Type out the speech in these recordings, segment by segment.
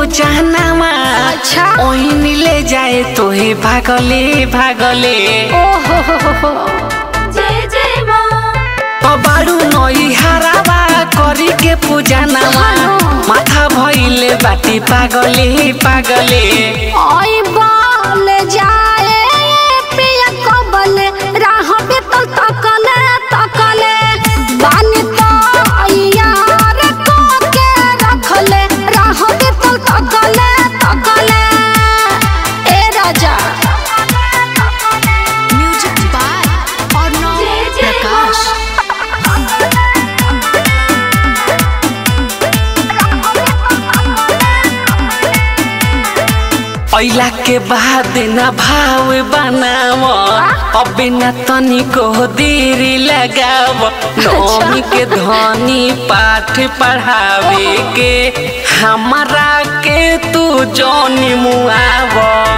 पूजानामा अच्छा। ओहिन ले जाए तोहे भागले भागले ओहो हो हो हो जय जय माँ कबाड़ू नई हरावा करी के पूजानामा हाँ। माथा भइले बाटी पागले पागले आई बाल जाए पिया कबल राह बेतल तकले तकले बानी तो यार को के रखले राह बेतल तकले तकले ए राजा म्यूजिक बाय अर्णव प्रकाश ऐला के बाद न भाव बनाव अबे न तनिको देरी लगाव नौमी के धनी पाठ पढ़ावे के हमरा के तू जौनी मुआव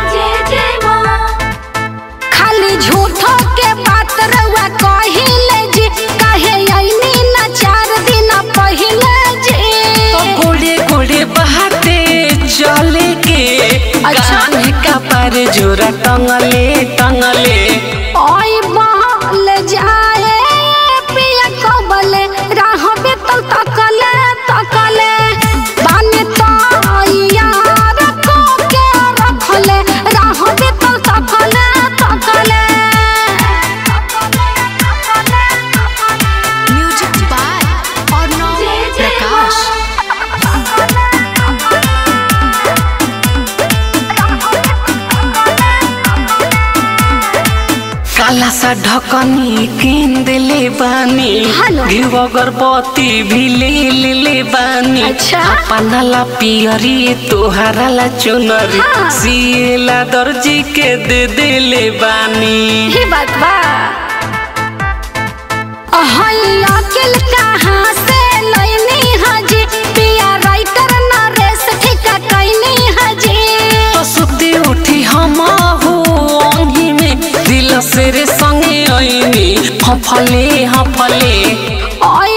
खाली झूठो के बात रउआ कहिले जी काहे आईनी ना चार दिन पहिले जी गोड़े गोड़े बहाते चले के अच्छा। कान का पर जोरा टंगले टंगले ओई बाल जाए पिया कबले राह बेतल तकले तकले बानी तो यार को के रखले राह बेतल तकले तकले म्यूजिक बाय अर्णव प्रकाश काला सा ढकनी किन देले बानी हेलो। घिउ अगरबत्ती भी ले लेले बानी अच्छा। अपना ला पियरी तोहरा ला चुनरी हाँ। सिएला दर्जी के दे देले बानी ही बात बा अहई अकिल कहाँ से लैनी हजी पिया राइटर नरेश ठिका कैनी हजी तो सुती उठी हम हो अंगी में दिल से रे संगे ऐनी हफले हफले ओई